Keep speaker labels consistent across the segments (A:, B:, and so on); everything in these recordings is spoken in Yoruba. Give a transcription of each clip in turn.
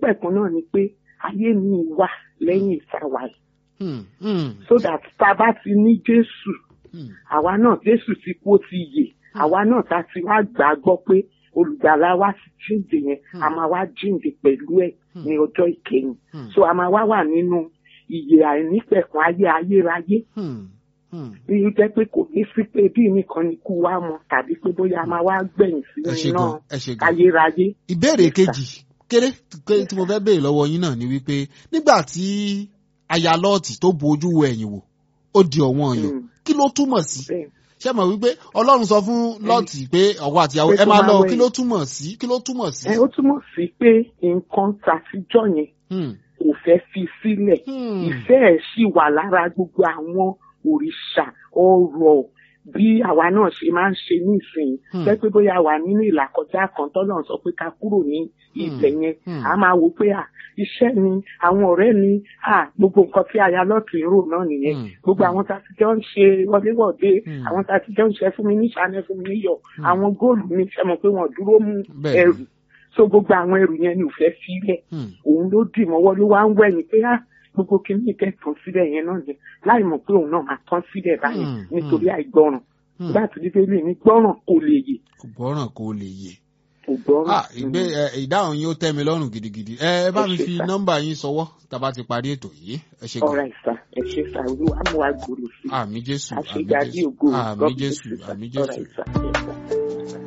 A: àìnípẹ̀kun náà ni pé ayé mi wà lẹ́yìn ìsáwà yìí
B: Hmm, hmm,
A: so that tá a bá ti ní jésù
B: hmm.
A: àwa náà jésù ti kú ó ti yè àwa náà tá a ti wá gbà á gbọ́ pé olùgbàlà wa ti jíǹde yẹn a máa wá jíǹde pẹ̀lú ẹ̀ ní ọjọ́ ìkẹyìn
B: Hmm.
A: so a máa wá wà nínú ìyè àìnípẹ̀kun ayé ayérayé
B: Hmm, hmm.
A: bí ó jẹ́ pé kò ní sí pé bí nìkan ni kú wa mọ̀ tàbí pé bóyá a máa wá gbẹ̀yìn
B: ẹ ṣe
A: sínú
B: gan
A: iná
B: ẹ ṣe gan.
A: ayérayé.
B: ìbéèrè
A: Yes, sir.
B: kejì kéré kéré tí mo fẹ́ béèrè lọ́wọ́ yín náà ni wípé nígbà tí aya lọ́ọ̀tì tó bu ojú wo ẹ̀yìn wò ó di ọ̀wọ́n ọ̀yọ́
A: Mm.
B: kí ló túmọ̀ sí
A: Bẹ́ẹ̀.
B: ṣé mọ̀ wípé ọlọ́run sọ fún lọ́ọ̀tì pé ọ̀wọ́ àtìyàwó
A: Pé
B: ẹ
A: kó
B: máa
A: máa
B: lọ
A: wẹ̀.
B: kí ló túmọ̀ sí kí ló túmọ̀ sí.
A: ẹ ó túmọ̀ sí pé nǹkan tàtijọ́ yẹn
B: Hmm,
A: kò fẹ́ fi sílẹ̀
B: hmm,
A: ìfẹ́ ẹ̀ sì wà lára gbogbo àwọn òrìṣà ọrọ̀ bí àwa náà ṣe máa ń ṣe nísìnyí
B: Hmm.
A: jẹ́ pé bóyá wà nínú ìlàkọjá kan tọ́lọ̀ sọ pé ká kúrò ní ibẹ̀ yẹn
B: Hmm.
A: a máa wò pé à iṣẹ́ ni àwọn ọ̀rẹ́ ni à gbogbo nǹkan tí aya lọ́ọ̀tì ń rò náà nìyẹn
B: Hmm.
A: gbogbo àwọn tá a ti jọ ń ṣe wọléwọ̀de
B: Hmm.
A: àwọn tá a ti jọ ń ṣe fún mi níṣàánẹ́ fún mi níyọ̀ àwọn góòlù mi ṣe mọ̀ pé wọ́n dúró mú
B: Bẹ́ẹ̀ ni.
A: ẹrù so gbogbo àwọn ẹrù yẹn ni ò fẹ́ sílẹ̀
B: hmm.
A: òun ló dì mọ́wọ́ ló wá ń wẹ̀yìn pé á gbogbo kìíní kẹ́ tán sílẹ̀ yẹn náà ni láì mọ̀ pé òun náà máa tán sílẹ̀ báyìí
B: Hmm,
A: nítorí àìgbọràn
B: Hmm.
A: bá ti di pé lè ní gbọ́ràn kò lè yè
B: kò gbọ́ràn kó lè yè.
A: kò gbọ́ràn.
B: Ah, ìgbé ẹ, ìdáhùn yín ó tẹ́ mi lọ́rùn gidigidi. Ẹ ẹ bá
A: Ẹ
B: mi
A: ṣé
B: fi
A: sà.
B: nọ́mbà yín sọwọ́ tá a bá ti parí ètò yìí. Ẹ ṣe gan.
A: ọ̀rọ̀ ìsà ẹ ṣe sà olúwa mú wa gbòòrò sí i
B: Àmì Jésù, àmì
A: àṣejáde
B: Jésù,
A: ògo
B: àmì
A: God bless
B: Jésù,
A: you, sir.
B: àmì
A: ọ̀rọ̀
B: Jésù.
A: ìsà yes, sir.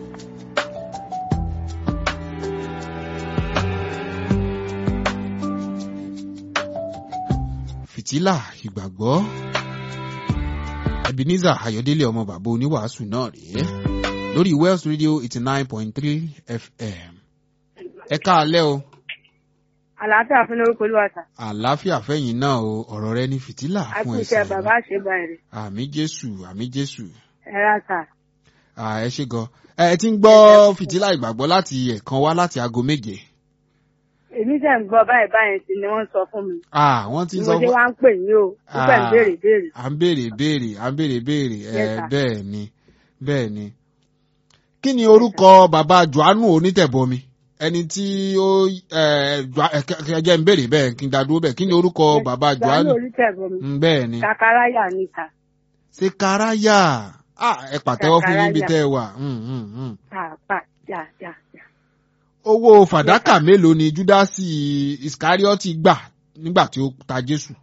B: Fìtílà ìgbàgbọ́. Ebenezer Ayọ̀délé ọmọ bàbá oníwàásù náà rèé. Lórí Wells Radio eighty nine point three FM. Ẹ káalẹ́ o.
C: àlàáfíà fún lórúkọ olúwàsà
B: Àlàáfíà fẹ́yìn náà o. Ọ̀rọ̀ rẹ ní fìtílà fún
C: àtúnṣe
B: ẹsẹ̀
C: bàbá
B: rẹ.
C: ṣe báyìí
B: Àmì Jésù, àmì Jésù.
C: ẹ rà sà
B: Ah, ẹ ṣe gan. Ẹ ti ń gbọ́ fìtílà ìgbàgbọ́ láti ẹ̀kan wá láti aago méje.
C: èmi tẹ̀ ń gbọ́ báyìí báyìí sí ni wọ́n sọ fún mi
B: Ah, wọ́n ti
C: bí
B: ń
C: mo
B: sọ
C: ṣe
B: fún.
C: wá ń pè yín o nígbà ń
B: Ah.
C: béèrè béèrè
B: à ń béèrè béèrè à ń béèrè béèrè ẹ
C: Yes, sir.
B: bẹ́ẹ̀ ni bẹ́ẹ̀ ni. kí ni orúkọ bàbá johannu onítẹ̀bọmi ẹni tí ó ẹ Joa- ẹ, kẹ- kẹ- jẹ́ ń béèrè bẹ́ẹ̀ kí n dá dúró bẹ́ẹ̀ kí ni orúkọ bàbá
C: johannu
B: johannu
C: olùtẹ̀bọ̀ mi
B: Mm, bẹ́ẹ̀ ni
C: kakaraya níta
B: sekaraya ah ẹ pàtẹ́wọ́ fún yín bí
C: Sakaraya.
B: tẹ́ ẹ wà Mm, mm, mm.
C: pàápàá yà yà yà
B: owó fàdákà mélòó ni júdásì iskarioti gbà nígbà tí ó ta jésù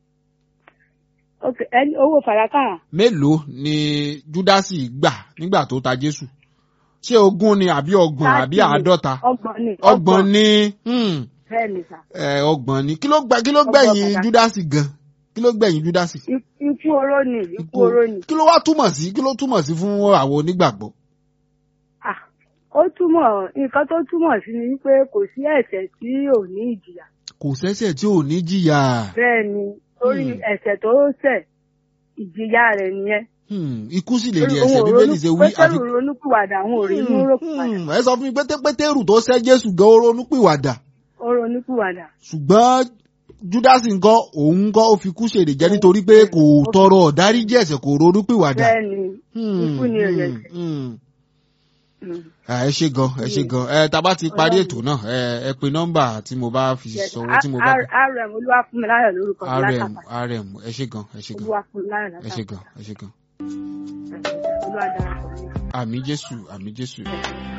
C: ok ẹni owó fàdákà
B: mélòó ni júdásì gbà nígbà tó ta jésù ṣé ogún ni àbí ọgbọ̀n àbí
C: Láti-
B: àádọ́ta
C: ọgbọ̀n ni
B: ọgbọ̀n ní hmm,
C: bẹ́ẹ̀ ni sà
B: eh, ọgbọ̀n ní kí ló gbẹ kí ló
C: Ọgbọ̀n
B: gbẹ̀yìn
C: padà.
B: júdásì gan kí ló gbẹ̀yìn júdásì.
C: Ik- ikú oró ni ikú oró ni
B: kí ló wá túmọ̀ sí kí ló túmọ̀ sí fún àwọn onígbàgbọ́.
C: ah ó túmọ̀ nǹkan tó túmọ̀ sí ni wípé kò sí ẹ̀ṣẹ̀ tí ò ní ìjìyà
B: kò sẹ́sẹ̀ tí ò ní jìyà.
C: bẹ́ẹ̀ ni torí
B: Hmm.
C: ẹ̀ṣẹ̀ tó ṣẹ̀ ìjìyà rẹ̀ nìyẹn
B: Hmm, ikú sì lè rí
C: Òun
B: ẹ̀ṣẹ̀
C: ò
B: bíbélì
C: ronú-
B: ṣe wí àfi.
C: pétérù ronúpìwàdà àwọn ò rí inú rògbòdà
B: Hmm, ẹ sọ fún mi pété pétérù tó sẹ́ jésù gan ó ronúpìwàdà
C: ó ronúpìwàdà
B: ṣùgbọ́n júdásì ńkọ́ òun ńkọ́ ó fi kú ṣèrè jẹ́ nítorí pé kò tọrọ ọ̀dáríjì ẹ̀ṣẹ̀ kò ronúpìwàdà.
C: bẹ́ẹ̀ ni
B: Hmm,
C: ikú ni èrè
B: hmm,
C: ẹ̀ṣẹ̀.
B: hmm.
C: Mm.
B: Ah, ẹ ṣe gan ẹ ṣe gan ẹ tá a bá ti parí ètò náà ẹ ẹ pe nọ́mbà tí mo bá fi
C: Yes,
B: sọwọ́ tí mo bá
C: R- R- rm olúwafúnmiláyọ̀ lórúkọ mi
B: rm
C: látàkà
B: rm ẹ ṣe gan ẹ ṣe gan
C: olúwafúnmiláyọ̀
B: ẹ ṣe
C: látàkà
B: gan ẹ ṣe gan
C: olúwadarapọ̀ mi.
B: àmì jésù àmì jésù.